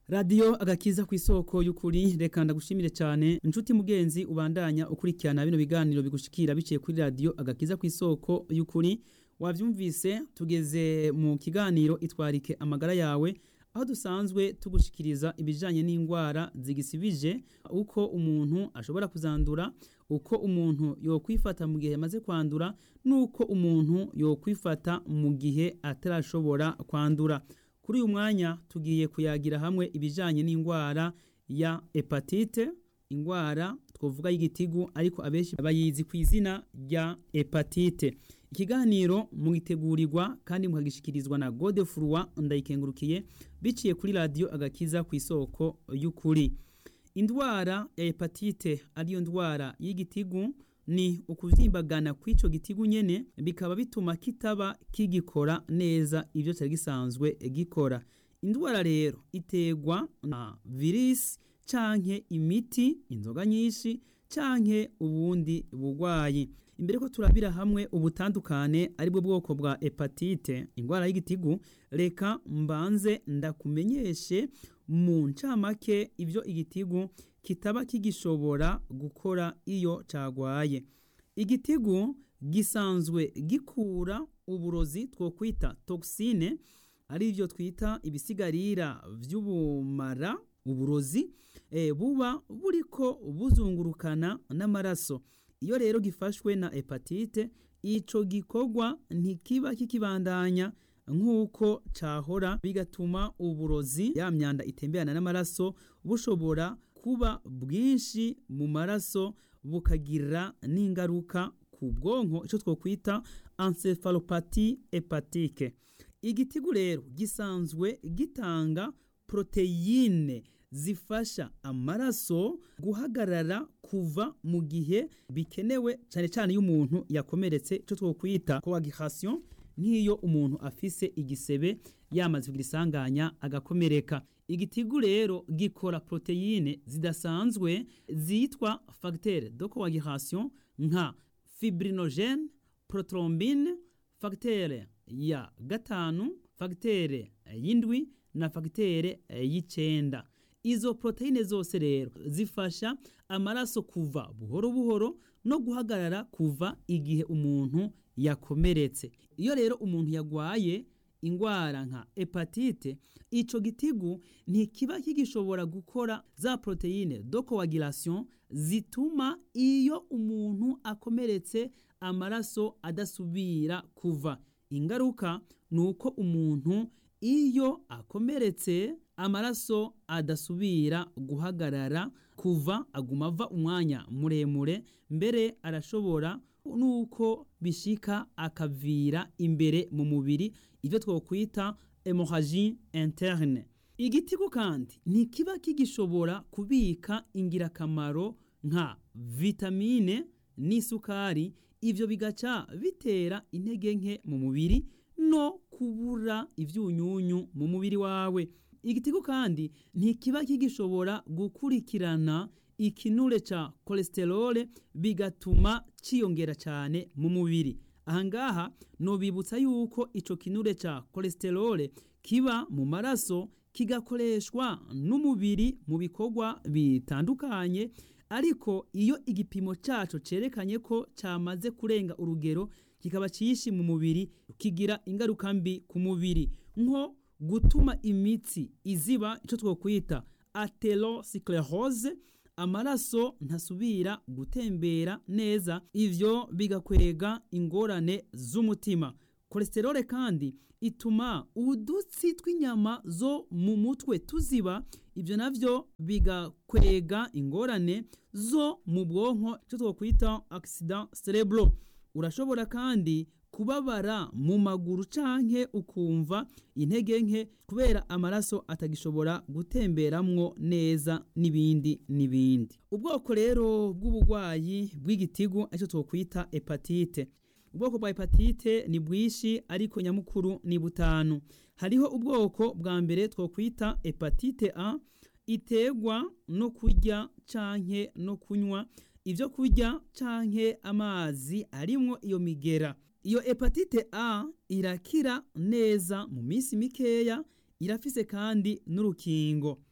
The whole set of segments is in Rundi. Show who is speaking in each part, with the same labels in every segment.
Speaker 1: radiyo agakiza ku isoko y'ukuri reka ndagushimire cyane inshuti mugenzi ubandanya ukurikirana bino biganiro bigushikira biciye kuri radiyo agakiza ku isoko y'ukuri wabyumvise tugeze mu kiganiro itwarike amagara yawe aho dusanzwe tugushikiriza ibijyanye n'indwara zigisibije uko umuntu ashobora kuzandura uko umuntu yokwifata mu gihe yamaze kwandura n'uko umuntu yokwifata mu gihe atarashobora kwandura kuri uyu mwanya tugiye kuyagira hamwe ibijyanye n'indwara ya hepatite indwara twavuga y'igitigu ariko abenshi bayizi ku izina rya hepatite ikiganiro mwitegurirwa kandi mukagishikirizwa na godefurwa ndayikengurukiye biciye kuri radiyo agakiza ku isoko y'ukuri indwara ya hepatite ariyo ndwara y'igitigu ni ukuvyimbagana kw'ico gitigu nyene bikaba bituma kitaba kigikora neza ivyo cyari gisanzwe gikora indwara rero iterwa na virisi canke imiti inzoga nyinshi canke ubundi bugwayi imbere ko turabira hamwe ubutandukane aribwo bwoko bwa hepatite indwara y'igitigu reka mbanze ndakumenyeshe mu ncamake ivyo igitigu kitaba kigishobora gukora iyo cagwaye igitigu gisanzwe gikura uburozi twokwita toxine ari byo twita ibisigarira vy'ubumara uburozi e, buba buriko buzungurukana n'amaraso iyo rero gifashwe na hepatite ico gikorwa ntikiba kikibandanya nk'uko cahora bigatuma uburozi ya myanda itemberana n'amaraso bushobora kuba bwinshi mu maraso bukagira n'ingaruka ku bwonko icyo twokwita encephalopathy hepatike igitigu rero gisanzwe gitanga proteyine zifasha amaraso guhagarara kuva mu gihe bikenewe cyane cyane iyo umuntu yakomeretse icyo twokwita coagulation nk'iyo umuntu afise igisebe yamaze kugira isanganya agakomereka igitigu rero gikora proteyine zidasanzwe zitwa facteur de coagulation nka fibrinogene protrombine facteur ya gatanu facteur y'indwi na facteur y'icenda izo proteine zose rero zifasha amaraso kuva buhoro buhoro no guhagarara kuva igihe umuntu yakomeretse iyo rero umuntu yagwaye ingwara nka hepatite ico gitigu ntikiba kigishobora gukora za proteine de coagulation zituma iyo umuntu akomeretse amaraso adasubira kuva ingaruka ni uko umuntu iyo akomeretse amaraso adasubira guhagarara kuva aguma ava umwanya muremure mbere arashobora nuko bishika akavira imbere mu mubiri ivyo twokwita hemorrhagie interne igitigu kandi ntikiba kigishobora kubika ingirakamaro nka vitamine n'isukari ivyo bigaca bitera intege nke mu mubiri no kubura ivyunyunyu mu mubiri wawe igitigu kandi ntikiba kigishobora gukurikirana ikinure ca cholesterol bigatuma ciyongera cyane mu mubiri ahangaha nobibutsa yuko ico kinure ca cholesterol kiba mu maraso kigakoreshwa n'umubiri mu bikorwa bitandukanye ariko iyo igipimo caco cerekanye ko camaze kurenga urugero kikaba cishi mu mubiri kigira ingaruka mbi ku mubiri nko gutuma imitsi iziba ico twokwita atherosclerose amaraso ntasubira gutembera neza ivyo bigakwega ingorane z'umutima kolesterole kandi ituma udutsi tw'inyama zo mu mutwe tuziba ivyo navyo bigakwega ingorane zo mu bwonko icyo twokwita accident cerebro urashobora kandi kubabara mu maguru canke ukumva intege nke kubera amaraso atagishobora gutemberamwo neza n'ibindi n'ibindi ubwoko rero bw'ubugwayi bw'igitigu aricyo twokwita hepatite ubwoko bwa hepatite ni bwishi ariko nyamukuru ni butanu hariho ubwoko bwa mbere twokwita hepatite a iterwa no kurya canke no kunywa ivyo kurya canke amazi arimwo iyo migera iyo hepatite a irakira neza mu minsi mikeya irafise kandi n'urukingo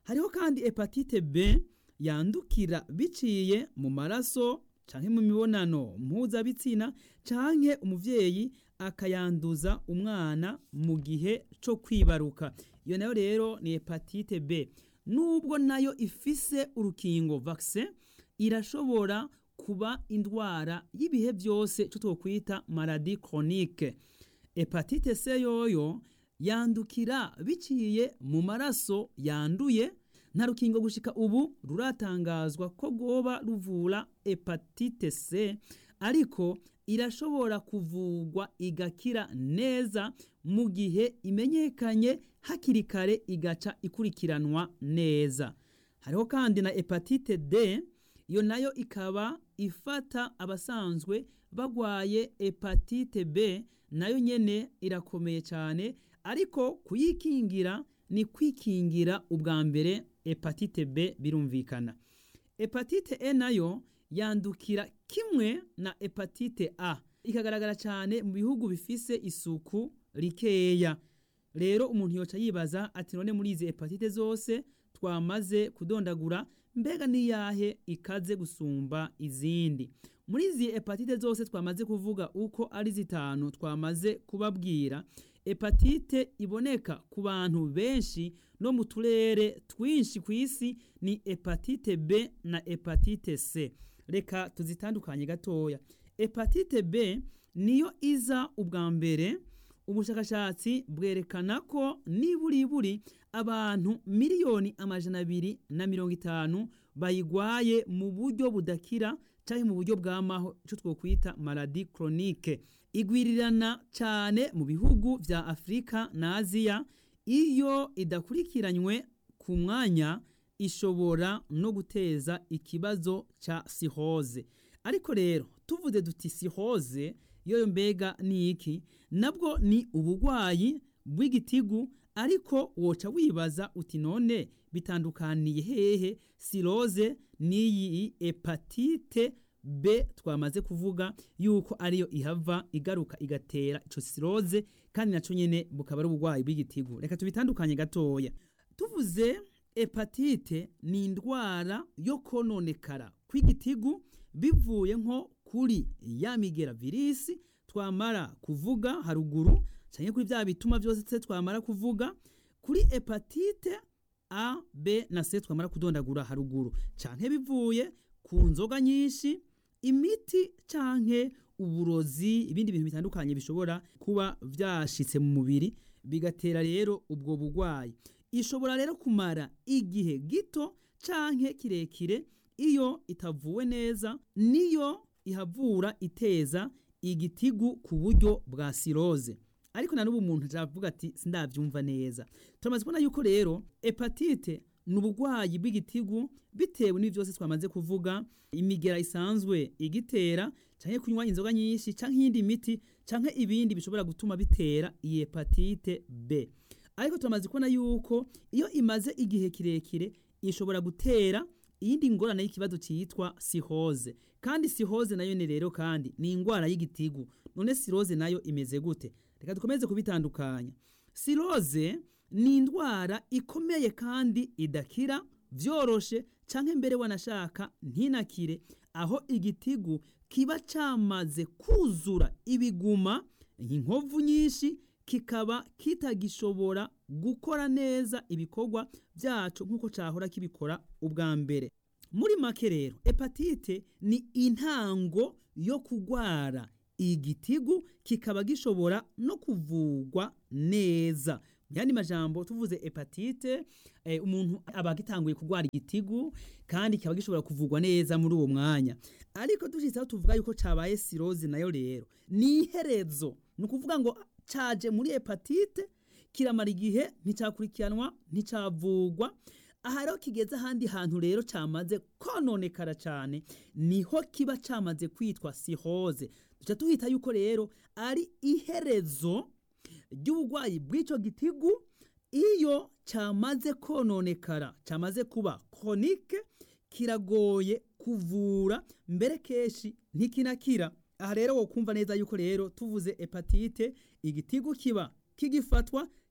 Speaker 1: hariho kandi hepatite b yandukira biciye mu maraso canke mu mibonano mpuzabitsina canke umuvyeyi akayanduza umwana mu gihe co kwibaruka iyo nayo rero ni hepatite b nubwo nayo ifise urukingo vaccin irashobora kuba indwara y'ibihe byose cyo twokwita maladie chronique hepatite c yoyo yandukira biciye mu maraso yanduye nta rukingo gushika ubu ruratangazwa ko rwoba ruvura hepatite c ariko irashobora kuvugwa igakira neza mu gihe imenyekanye hakiri kare igaca ikurikiranwa neza hariho kandi na hepatite d iyo nayo ikaba ifata abasanzwe bagwaye hepatite b nayo nyene irakomeye cyane ariko kuyikingira ni kwikingira ubwa mbere hepatite b birumvikana hepatite e nayo yandukira kimwe na hepatite a ikagaragara cyane mu bihugu bifise isuku rikeya rero umuntu yoca yibaza ati none muri izi hepatite zose twamaze kudondagura mbega niyahe ikaze gusumba izindi muri izi hepatite zose twamaze kuvuga uko ari zitanu twamaze kubabwira hepatite iboneka ku bantu benshi no mu turere twinshi ku isi ni hepatite b na hepatite c reka tuzitandukanye gatoya hepatite b niyo iza ubwa mbere ubushakashatsi bwerekana ko niburiburi abantu miliyoni amajana abiri na mirongo itanu bayigwaye mu buryo budakira cyangwa mu buryo bw'amaho icyo twokwita maladi chronique igwirirana cyane mu bihugu vya afurika na aziya iyo idakurikiranywe ku mwanya ishobora no guteza ikibazo ca sihoze ariko rero tuvuze duti sihoze yoyo mbega ni iki nabwo ni ubugwayi bw'igitigu ariko woca wibaza uti none bitandukaniye hehe siroze n'iyi hepatite b twamaze kuvuga yuko ariyo ihava igaruka igatera ico siroze kandi naco nyene bukaba ari ubugwayi bw'igitigu reka tubitandukanye gatoya tuvuze hepatite ni indwara yo kononekara kw'igitigu bivuye nko kuri ya migera virisi twamara kuvuga haruguru canke kuri vya bituma vyose twamara kuvuga kuri hepatite a b na c twamara kudondagura haruguru canke bivuye ku nzoga nyinshi imiti canke uburozi ibindi bintu bitandukanye bishobora kuba vyashitse mu mubiri bigatera rero ubwo bugwayi ishobora rero kumara igihe gito canke kirekire iyo itavuwe neza niyo ihavura iteza igitigu ku buryo bwa siroze ariko na n'ubu umuntu avuga ati sindavyumva neza turamaze kubona yuko rero hepatite ni ubugwayi bw'igitigu bitewe n'ibi byose twamaze kuvuga imigera isanzwe igitera canke kunywa inzoga nyinshi canke iyindi miti canke ibindi bishobora gutuma bitera iyi hepatite b ariko turamaze kubona yuko iyo imaze igihe kirekire ishobora gutera iyindi ngorane y'ikibazo cyitwa sihoze kandi sihoze nayo ni rero kandi ni indwara y'igitigu none siroze nayo imeze gute reka dukomeze kubitandukanya siroze ni indwara ikomeye kandi idakira vyoroshe canke mbere wanashaka ntinakire aho igitigu kiba camaze kuzura ibiguma inkovu nyinshi kikaba kitagishobora gukora neza ibikorwa byacu nk'uko cahora kibikora ubwa mbere muri make rero hepatite ni intango yo kugwara igitigu kikaba gishobora no kuvugwa neza yandi majambo tuvuze hepatite eh, umuntu aba gitanguye kugwara igitigu kandi kikaba gishobora kuvugwa neza muri uwo mwanya ariko dushitseho tuvuga yuko cabaye sirozi nayo rero ni iherezo ni ukuvuga ngo caje muri hepatite kiramara igihe nticakurikiranwa nticavugwa aha rero kigeze ahandi hantu rero camaze kononekara cane niho kiba camaze kwitwa sihoze duca tuhita yuko rero ari iherezo ry'ubugwayi bw'ico gitigu iyo camaze kononekara camaze kuba konike kiragoye kuvura mbere kenshi ntikinakira aha rero wokumva neza yuko rero tuvuze hepatite igitigu kiba kigifatwa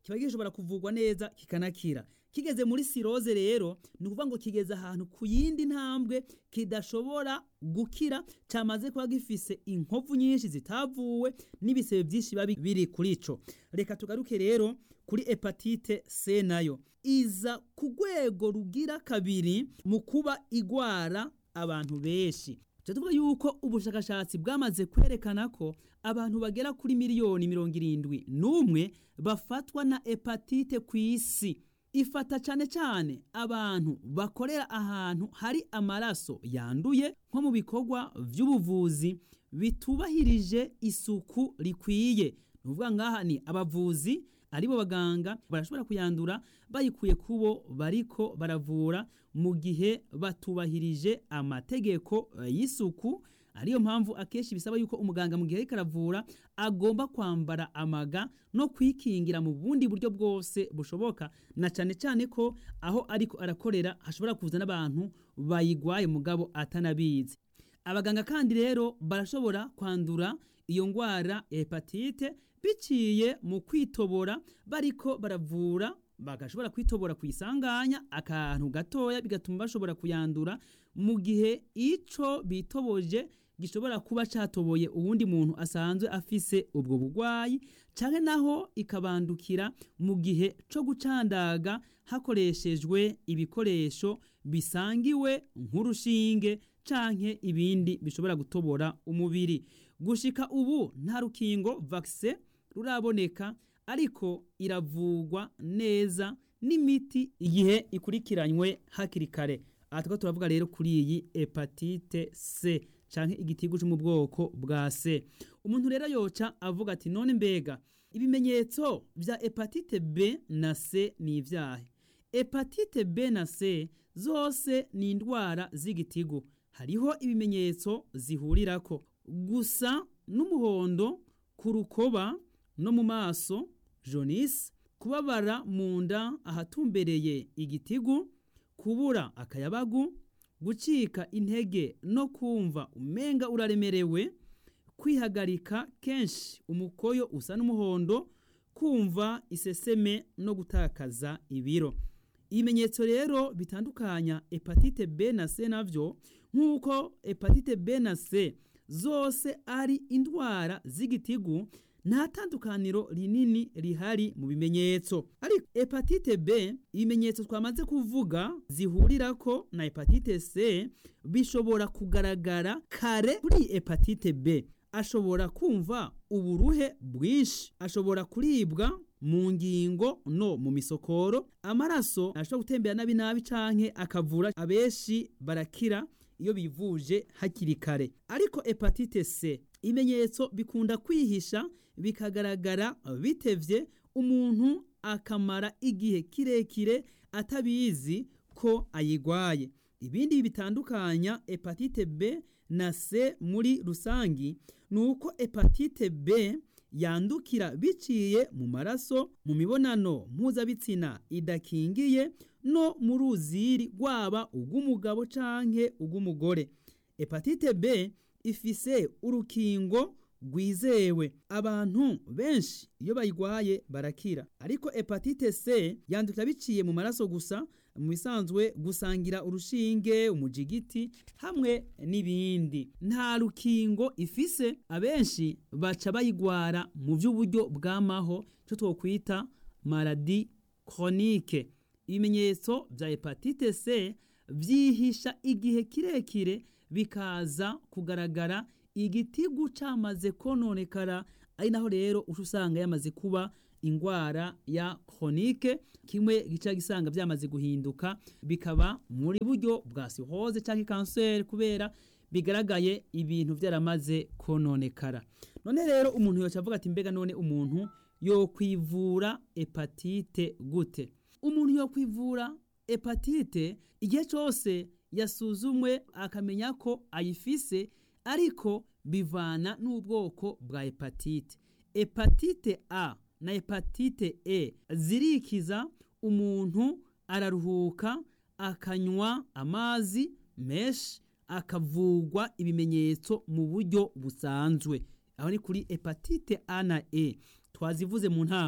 Speaker 1: kiba gishobora kuvugwa neza kikanakira kigeze muri siroze rero ni ukuvuga ngo kigeze ahantu ku yindi ntambwe kidashobora gukira cyamaze kuba gifise inkovu nyinshi zitavuwe n'ibisebe byinshi biba biri kuri ico reka tugaruke rero kuri hepatite C nayo iza ku rwego rugira kabiri mu kuba igwara abantu benshi tuvuga yuko ubushakashatsi bwamaze kwerekana ko abantu bagera kuri miliyoni mirongo irindwi n'umwe bafatwa na hepatite ku isi ifata cyane cyane abantu bakorera ahantu hari amaraso yanduye nko mu bikorwa by'ubuvuzi bitubahirije isuku rikwiye ni ukuvuga ngaha ni abavuzi aribo baganga barashobora kuyandura bayikuye kubo bariko baravura mu gihe batubahirije amategeko y'isuku ariyo mpamvu akenshi bisaba yuko umuganga mu gihe ariko aravura agomba kwambara amaga no kwikingira mu bundi buryo bwose bushoboka na cyane cyane ko aho ariko arakorera hashobora kuza n'abantu bayigwaye mugabo atanabizi abaganga kandi rero barashobora kwandura iyo ndwara ya hepatite biciye mu kwitobora bariko baravura bagashobora kwitobora ku isanganya akantu gatoya bigatuma bashobora kuyandura mu gihe ico bitoboje gishobora kuba catoboye uwundi muntu asanzwe afise ubwo bugwayi canke naho ikabandukira mu gihe co gucandaga hakoreshejwe ibikoresho bisangiwe nk'urushinge canke ibindi bishobora gutobora umubiri gushika ubu nta rukingo vaccine ruraboneka ariko iravugwa neza n'imiti igihe ikurikiranywe hakiri kare aha tukaba turavuga rero kuri iyi hepatite C canke igitigu cyo mu bwoko bwa C umuntu rero yoca avuga ati none mbega ibimenyetso vya hepatite B na C ni ivyahe hepatite B na C zose ni indwara z'igitigu hariho ibimenyetso zihurirako gusa n'umuhondo ku rukoba no mu maso jaunisse kubabara mu nda ahatumbereye igitigu kubura akayabagu gucika intege no kumva umenga uraremerewe kwihagarika kenshi umukoyo usa n'umuhondo kumva iseseme no gutakaza ibiro ibimenyetso rero bitandukanya hepatite B na C navyo nk'uko hepatite B na C zose ari indwara z'igitigu nta tandukaniro rinini rihari mu bimenyetso ariko hepatite B ibimenyetso twamaze kuvuga zihurirako na hepatite C bishobora kugaragara kare kuri hepatite B ashobora kumva uburuhe bwinshi ashobora kuribwa mu ngingo no mu misokoro amaraso ashobora gutembera nabi nabi canke akavura abenshi barakira iyo bivuje hakiri kare ariko hepatite C ibimenyetso bikunda kwihisha bikagaragara bitevye umuntu akamara igihe kirekire atabizi ko ayigwaye ibindi bitandukanya hepatite B na C muri rusangi ni uko hepatite B yandukira biciye mu maraso mu mibonano mpuzabitsina idakingiye no mu ruziri rwaba urw'umugabo canke urw'umugore hepatite B ifise urukingo rwizewe abantu benshi iyo bayigwaye barakira ariko hepatite C yandukira biciye mu maraso gusa mu bisanzwe gusangira urushinge umujigiti hamwe n'ibindi nta rukingo ifise abenshi baca bayigwara mu by'uburyo bw'amaho cyo twokwita maladi chronique ibimenyetso bya hepatite C byihisha igihe kirekire bikaza kugaragara igitigu cyamaze kononekara ari naho rero uca usanga yamaze kuba ingwara ya chronique kimwe gica gisanga byamaze guhinduka bikaba muri buryo bwa cirrhose cyangwa kanseri kubera bigaragaye ibintu byaramaze kononekara none rero umuntu yoca avuga ati mbega none umuntu yo kwivura hepatite gute umuntu yo kwivura hepatite igihe cyose yasuzumwe akamenya ko ayifise ariko bivana n'ubwoko bwa hepatite hepatite A na hepatite E zirikiza umuntu araruhuka akanywa amazi menshi akavugwa ibimenyetso mu buryo busanzwe aho ni kuri hepatite A na E twazivuze mu ntango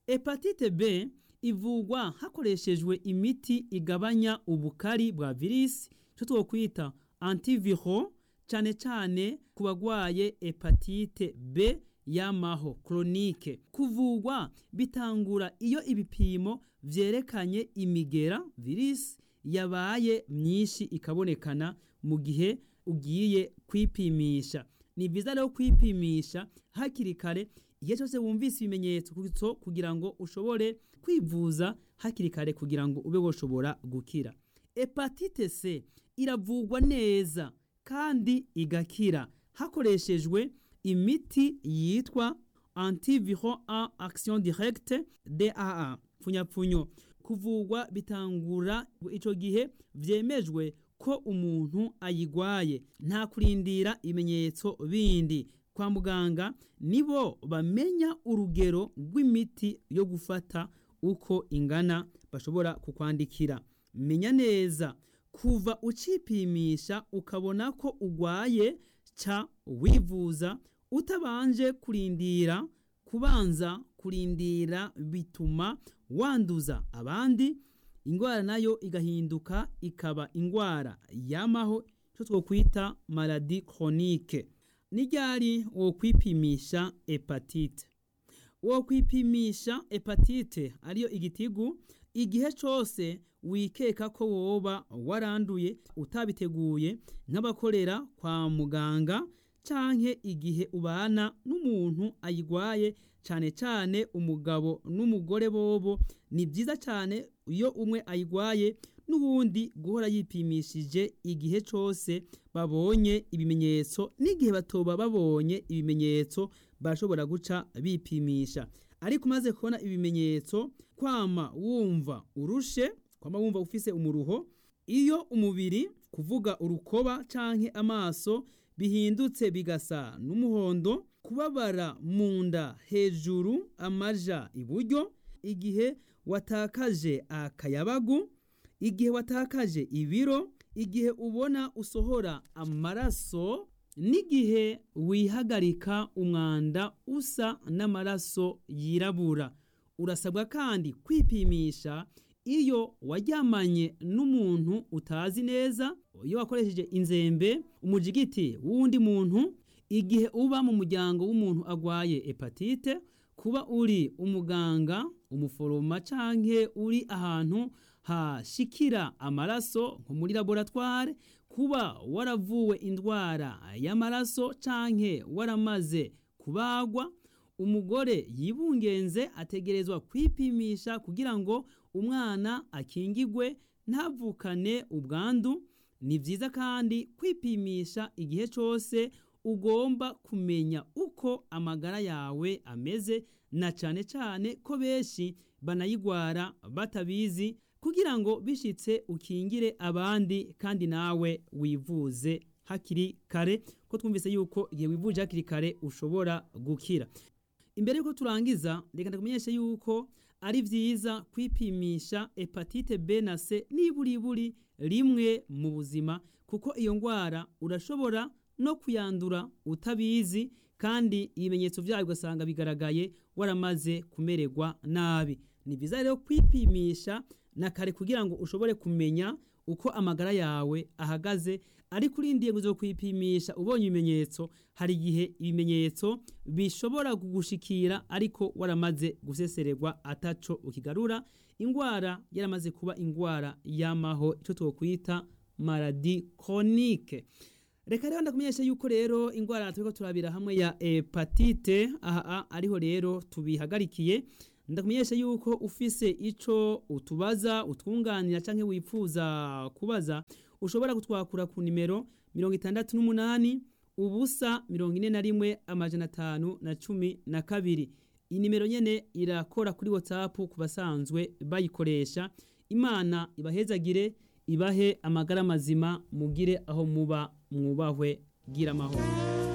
Speaker 1: hepatite b ivugwa hakoreshejwe imiti igabanya ubukari bwa virisi icyo twokwita antiviro cyane cyane ku bagwaye hepatite b yamaho chronique kuvugwa bitangura iyo ibipimo vyerekanye imigera virisi yabaye myinshi ikabonekana mu gihe ugiye kwipimisha ni byiza rero kwipimisha hakiri kare igihe cyose wumvise ibimenyetso kugira ngo ushobore kwivuza hakiri kare kugira ngo ube woshobora gukira hepatite c iravugwa neza kandi igakira hakoreshejwe imiti yitwa antiviron a action directe daa pfunyapfunyo kuvugwa bitangura ico gihe vyemejwe ko umuntu ayigwaye nta kurindira ibimenyetso bindi kwa muganga nibo bamenya urugero rw'imiti yo gufata uko ingana bashobora kukwandikira menya neza kuva ucipimisha ukabona ko ugwaye ca wivuza utabanje kurindira kubanza kurindira bituma wanduza abandi ingwara nayo igahinduka ikaba ingwara yamaho cyo twokwita maladi chronique n'iryari wo kwipimisha hepatite wo kwipimisha hepatite ariyo igitigu igihe cyose wikeka ko woba waranduye utabiteguye nk'abakorera kwa muganga canke igihe ubana n'umuntu ayigwaye cyane cyane umugabo n'umugore bobo ni byiza cyane iyo umwe ayigwaye n'ubundi guhora yipimishije igihe cyose babonye ibimenyetso n'igihe batoba babonye ibimenyetso bashobora guca bipimisha ariko umaze kubona ibimenyetso kwama wumva urushe kwama wumva ufise umuruho iyo umubiri kuvuga urukoba canke amaso bihindutse bigasa n'umuhondo kubabara mu nda hejuru amaja iburyo igihe watakaje akayabagu igihe watakaje ibiro igihe ubona usohora amaraso n'igihe wihagarika umwanda usa n'amaraso yirabura urasabwa kandi kwipimisha iyo waryamanye n'umuntu utazi neza iyo wakoresheje inzembe umujigiti w'undi muntu igihe uba mu muryango w'umuntu agwaye hepatite kuba uri umuganga umuforoma canke uri ahantu hashikira amaraso nko muri laboratware kuba waravuwe indwara y'amaraso canke waramaze kubagwa umugore yibungenze ategerezwa kwipimisha kugira ngo umwana akingigwe ntavukane ubwandu ni byiza kandi kwipimisha igihe cyose ugomba kumenya uko amagara yawe ameze na cyane cyane ko benshi banayigwara batabizi kugira ngo bishitse ukingire abandi kandi nawe wivuze hakiri kare ko twumvise yuko igihe wivuje hakiri kare ushobora gukira imbere yuko turangiza reka ndakumenyeshe yuko ari byiza kwipimisha hepatite B na C niburiburi rimwe mu buzima kuko iyo ndwara urashobora no kuyandura utabizi kandi ibimenyetso byayo ugasanga bigaragaye waramaze kumererwa nabi ni byiza rero kwipimisha na kare kugira ngo ushobore kumenya uko amagara yawe ahagaze ariko urindiye ngo kwipimisha ubonye ibimenyetso hari igihe ibimenyetso bishobora kugushikira ariko waramaze gusesererwa ataco ukigarura indwara yaramaze kuba indwara yamaho icyo twokwita maladi chronique reka rero ndakumenyesha yuko rero indwara turiko turabira hamwe ya hepatite aha ariho rero tubihagarikiye ndakumenyesha yuko ufise ico utubaza utwunganira canke wifuza kubaza ushobora kutwakura ku nimero mirongo itandatu n'umunani ubusa mirongo ine na rimwe amajana atanu na cumi na kabiri iyi nimero nyene irakora kuri whatsapp ku basanzwe bayikoresha imana ibahezagire ibahe amagara mazima mugire aho muba mwubahwe gira amahoro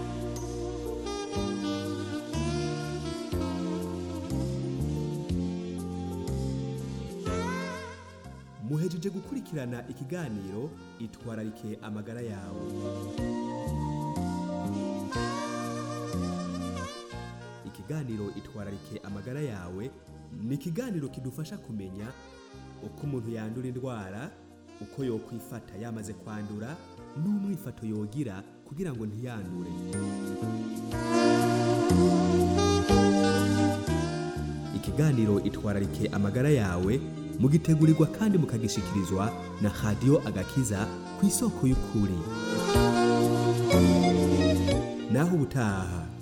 Speaker 2: muhejeje gukurikirana ikiganiro itwararike amagara yawe ikiganiro itwararike amagara yawe ni ikiganiro kidufasha kumenya uko umuntu yandura indwara uko yokwifata yamaze kwandura n'umwifato yogira kugira ngo ntiyandure ikiganiro itwararike amagara yawe mugitegurirwa kandi mukagishikirizwa na radiyo agakiza ku isoko y'ukuri naho ubutaha